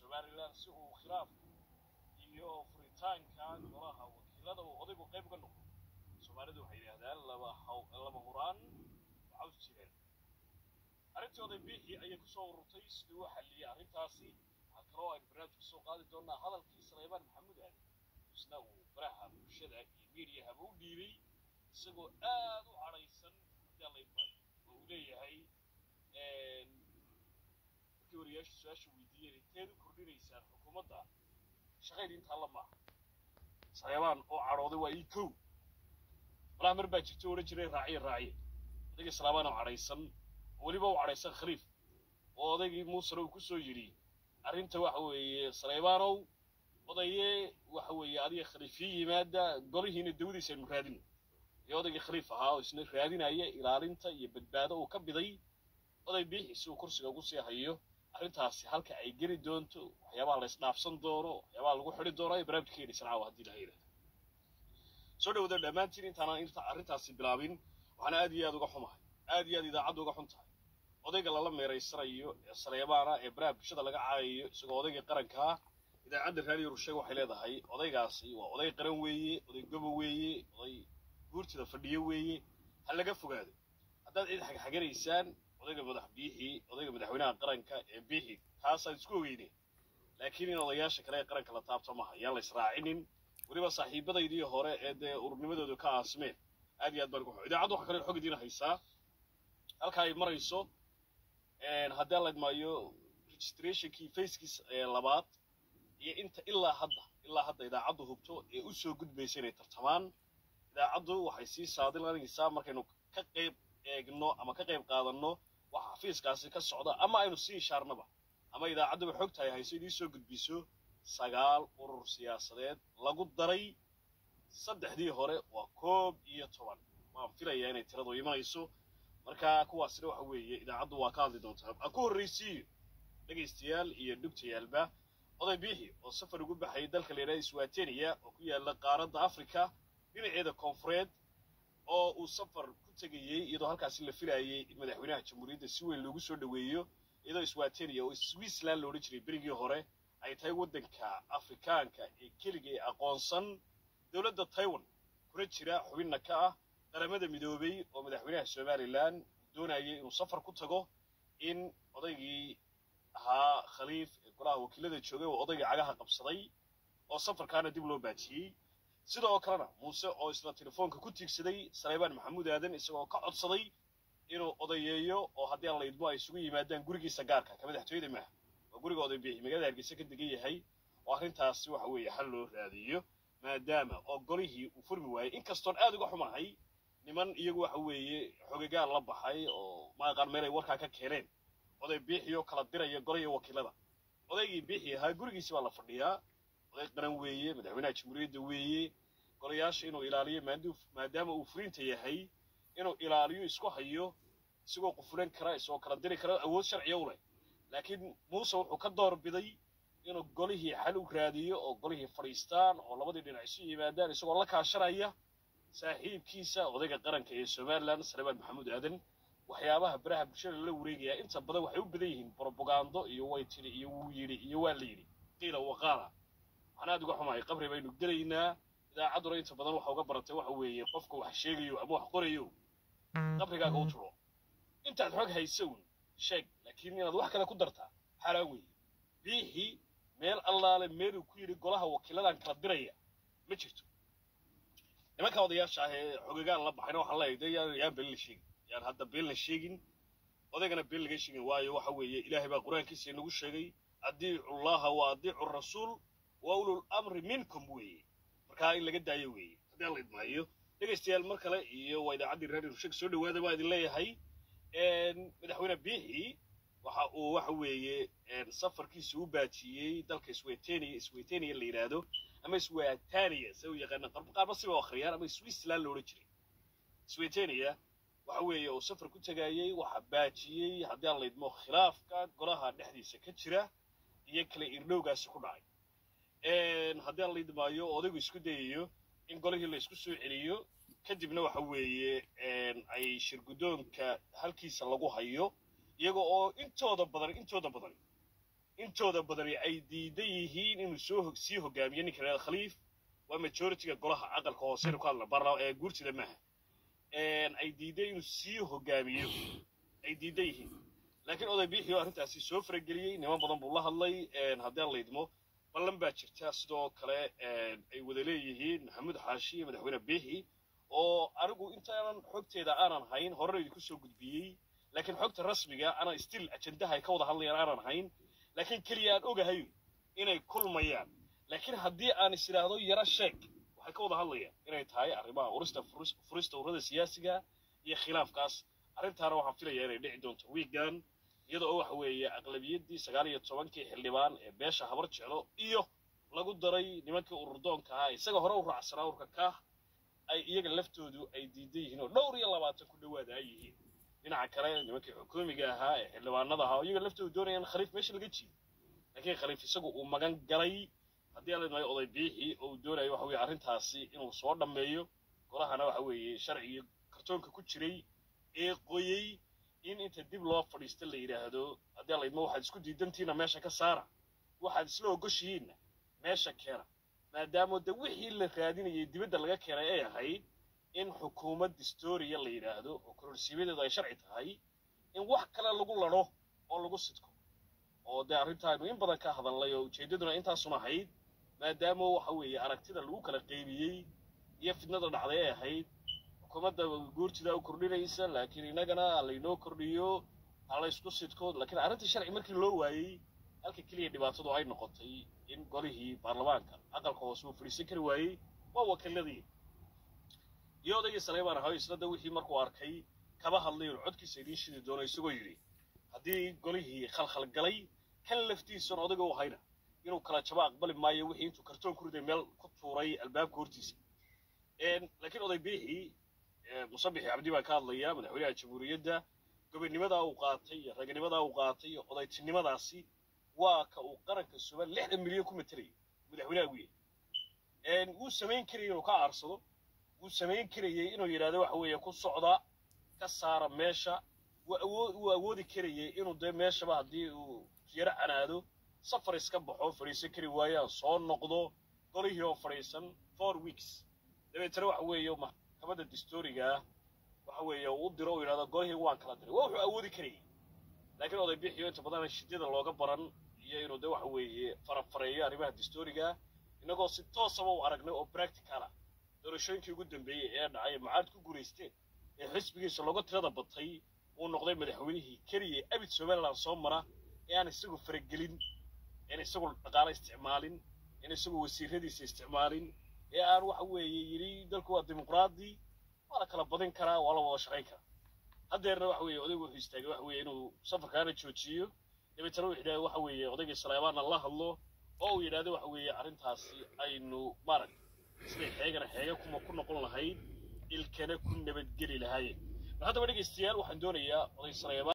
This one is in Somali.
somalilan si uu khilaafku iyo furitaanka golaha wakiilada uu odaygu qayb uga noqdo soomaalidu waxay yidhaahdaan laba haw laba huraan caws jireen arrintii oday biixi ayay kusoo ururtay siduu u xalliyey arrintaasi waxaa kaloo aynu barnaamij kusoo qaadi doonaa hadalkii saleebaan maxamuud aadan isna uu baraha bulshada iyo miidiyahaba u dhiibay isagoo aad u cadhaysan haddii alla idmaayo oo uu leeyahay markii wariyaashu su-aasha weydiiyeen inteed u kordhinaysaan xukuumadda shaqayd intaa la maaha saleebaan oo cadhooday waa ii kow malaha mar baa jirta odhan jiray raaciye raaciye odaygii salaabaan oo cadhaysan weliba u cadhaysan khaliif oo odaygii muusena uu kusoo yidhi arrinta waxa weeye saleebaanow odaye waxa weeye adiga khaliifii yimaada golihiina dawadiisa aynu raadino iyo odaygii khaliif ahaa oo isna raadinaya ilaalinta iyo badbaado uu ka biday oday biixi si uu kursiga ugu sii hayo arrintaasi halka ay geli doonto waxyaabaha la isdhaafsan doono waxyaabaha lagu xidhi doono ay barnaamijka keenaysan caawa haddii la yidhahdo soo dhawada dhammaantiin intaanaan inta arrintaasi bilaabin waxaana aad iyo aad uga xumahay aad iyo aad idaacadda uga xun tahay odayga lala meeraysanayo ee saleebaana ee baraha bulshada laga caayayo isagoo odaygii qarankaa idaacadda raadiyo rusheeg waxay leedahay odaygaasi waa oday qaran weeye oday gobo weeye oday guurtida fadhiyo weeye ha laga fogaado haddaad cid xagxaganaysaan odayga madax biixi odayga madaxweynaha qaranka ee biixi taasaan isku ogeyne laakiin in odayaasha kale ee qaranka la taabto maha yaan la israacinin weliba saaxiibadaydii hore ee dee ururnimadooda ka aasimeen aad iyo aad baan ugu xo idaacaddu waxa kale xog idiin haysaa halka ay marayso haddii aan la idmaayo registrationkii facekiis labaad iyo inta ilaa hadda ilaa hadda idaacaddu hubto ee u soo gudbaysa inay tartamaan idaacaddu waxay sii saadilanaysaa markaynu ka qayb eegno ama ka qayb qaadanno waxa xafiiskaasi ka socda ama aynu sii ishaarnaba ama idaacadduba xogtahay hayso idii soo gudbiso sagaal urur siyaasadeed lagu daray saddexdii hore waa koob iyo toban waan filayaa inay tiradu imanayso marka kuwaasina waxa weeye idaacaddu waa ka hadli doontaa aan ku horraysiiyo dhegaystayaal iyo dhugtayaalba oday biixi oo safar ugu baxayay dalka la yidhahda swatenia oo ku yaala qaaradda africa dhinaceeda koonfureed oo uu safar ku tegayey iyadoo halkaasi la filayay in madaxweynaha jamhuuriyadda si weyn loogu soo dhoweeyo iyadoo swatenia oo switzerland loodhan jiray berigii hore ay tahay waddanka afrikaanka ee keliga ee aqoonsan dowladda taiwan kuna jira xubinna ka ah qaramada midoobay oo madaxweynaha somalilan doonayay inuu safar ku tago in odaygii ahaa khaliif ee golaha wakiilada joogay oo odaygii cagaha qabsaday oo safarkaana dib loo baajiyey sida oo kalena muuse oo isla telefoonka ku tiigsaday saleebaan maxamuud aadan isagoo ka codsaday inuu odayeeyo oo haddii aan la idmo ay isugu yimaadaan gurigiisa gaarka ka madaxtooyada maaha waa guriga oday biixi magaalada hargeysa ka degan yahay oo arrintaasi waxa weeye xal loo raadiyo maadaama oo golihii uu furmi waayey inkastoon aad uga xumahay niman iyagu waxa weeye xogegaal la baxay oo maaqaan meel ay warkaa ka keeneen oday biixi oo kala diraya golihii wakiilada odaygii biixi ahaa gurigiisi baa la fadhiyaa oday qaran weeye madaxweynaha jamhuuriyadda weeye golayaasha inuu ilaaliyo maadaama uu furinta yahay inuu ilaaliyo isku hayo isagoo qufulan kara isagoo kala diri kara awood sharciya u leh laakiin muuse wuxuu ka door biday inuu golihii xal u raadiyo oo golihii fadhiistaan oo labadii dhinac isu yimaadaan isagoo la kaashanaya saaxiibkiisa odayga qaranka ee somalilan saleebaan maxamuud aadan waxyaabaha baraha bulshada lala wareegaya inta badan waxay u badan yihiin brobagando iyo way tiri iyo wuu yidhi iyo waa la yidhi qiila waqaala waxaan aad uga xumahay qabri baynu gelaynaa idaacadduna inta badan waxa uga baratay waxa weeye qofka wax sheegayo ama wax qorayo qabrigaaga u turo intaad xog haysown sheeg laakiin inaad wax kale ku dartaa xaaraan weeye biixii meel allaale meeluu ku yidhi golaha wakiiladan kala diraya ma jirto nimanka odayaasha ah ee xogegaan la baxayna waxaan leeyahay dee yaan yaan been la sheegin yaan hadda been la sheegin odaygana been laga sheegin waayo waxa weeye ilaahay baa qur-aankiisa inagu sheegay adiicu llaha wa adiicu rasuul wa ulul amri minkum weeye markaa in laga daayo weeye haddii aan la idmaayo dhegaystayaal mar kale iyo waa idaacaddii raadiyo rusheg soo dhawaada baa idin leeyahay madaxweyne biixi waxa uu waxa weeye safarkiisa u baajiyey dalka swetenia swetenia la yidhaahdo ama swatania se u yaqaana qaarba siba u akhriyaan ama switzerland la odhan jiray swetenia waxa weeye uu safar ku tegayey waxa baajiyey haddii aan la idmo khilaafka golaha dhexdiisa ka jira iyo kale irdhowgaasi ku dhacay haddii aan la idmaayo odaygu isku dayayo in golihii la isku soo celiyo kadibna waxa weeye ay shirguddoonka halkiisa lagu hayo iyaga oo intooda badan intooda badan intooda badani ay diidan yihiin inuu soo sii hogaamiyo ninka reer khaliif waa majoritiga golaha aqalka hoose ku hadla barla ee guurtida maaha ay diidan inuu sii hogaamiyo ay diidan yihiin laakiin oday biixi oo arrintaasi soo farageliyey niman badan buu la hadlay haddii aan laydmo ballan baa jirta sidoo kale ay wada leeyihiin maxamuud xaashi iyo madaxweyne biixi oo anigu intaanan xogteeda aanan hayn horena idinku soo gudbiyey laakiin xogta rasmiga ana still ajendaha ay ka wada hadlayaan aanan hayn laakiin keliya aan ogahay inay kulmayaan laakiin haddii aan is idhaahdo yaro sheeg waxay ka wada hadlayaan inay tahay arrimaha urista furista ururada siyaasiga iyo khilaafkaas arrintaana waxaan filayaa inay dhici doonto wiigan iyada oo waxa weeye aqlabiyaddii sagaal iyo tobankii xildhibaan ee beesha habar jeclo iyo lagu daray nimankii ururdoonka ahaa isaga hore u raacsanaa urka kaah ay iyaga laftoodu ay diidan yihiin oo dhowr iyo labaatan ku dhowaada ay yihiin dhinaca kale nimankii xukuumiga ahaa ee xildhibaanada ahaa oo iyaga laftoodu doonayaan khaliif meesha laga jiido laakiin khaliif isagu uu magan galay haddii aan leedmahay oday biixi oo uu doonayo waxa weeye arrintaasi inuu soo dhammeeyo golahana waxa weeye sharcigii kartoonka ku jiray ee qoyey in inta dib loo fadhiista la yidhaahdo haddii aan leedmo waxaad isku diidantiina meesha ka saara waxaad isla ogoshihiinna meesha keena maadaama de wixii la raadinayay dibadda laga keenay ay ahayd in xukuumad historia la yidhaahdo oo kororsiimadeedu ay sharci tahay in wax kale lagu ladho oo lagu sidko oo dee arrintaanu in badan ka hadalnay oo ujeeddaduna intaasun ahayd maadaama waxa weeye aragtida lagu kala qeybiyey iyo fidnada dhacday ay ahayd xukuumadda guurtida u kordhinaysa laakiin innagana laynoo kordhiyo ha laysku sidko laakiin arrintii sharci markii loo waayey halka keliya dhibaatadu ay noqotay in golihii baarlamaanka aqalka hoose uu fadhiisan kari waayey waa wakiiladii iyo odaygii saleybaan ahayo isna da wixii markuu arkay kaba hadlay oo codkiisa idiin shidi doono isagoo yidhi haddii golihii khalkhal galay kan laftiisan odayga u hayna inuu kala jabo aqbali maayo wixii intuu kartoon ku riday meel ku tuuray albaabka hortiisa laakiin oday biixi musabixi cabdi baa ka hadlaya madaxweynaha jamhuuriyadda gobonnimadaa uu qaatay iyo raganimadaa uu qaatay iyo odaytinimadaasi waa ka uu qaranka suban lixdan milyan ku matelaya madaxweynaha ugu yahay wuu samayn karayay inuu ka aarsado wuu samayn karayay inuu yidhahdo waxa weeye ku socda ka saara meesha wuu awoodi karayay inuu dee meeshaba haddii uu yaro canaado safar iska baxo fadhiisan kari waayaan soo noqdo golihii oo fadhiisan four weeks dabeetana waxa weeye maxkamadda distoriga waxa weeye uu u diro uu yidhahdo golihii waan kala diray waa wuxuu awoodi karayay laakiin oday bixiyo inta badan shidyada looga baran iyo inuu de waxa weeye farafareeyo arrimaha distoriga innagoo si toosaba u aragnay oo practicala doorashooyinkii ugu dambeeyey ee dhacay macaad ku guulaysteen ee xisbigiisa looga tirada batay uu noqday madaxweynihii keliya abid somaliland soo mara ee aan isagu faragelin een isagu dhaqaale isticmaalin een isagu wasiiradiisa isticmaalin ee aan waxa weeye yidhi dalku waa dimuqraadi waa la kala badin karaa waa la wada shaqayn karaa haddeerna waxa weeye odaygu wuxuu istaagay waxa weeye inuu safarkaana joojiyo dabeetana wuxuu yidhahda waxa weeye odaygii saleymaanna la hadlo oo uu yidhahdo waxa weeye arrintaasi aynu maarag siday xeegana xeega kuma ku noqon lahayd ilkana ku nabadgeli lahaayeen mar haddaba dhegaystayaal waxaan doonayaa oday saleymaan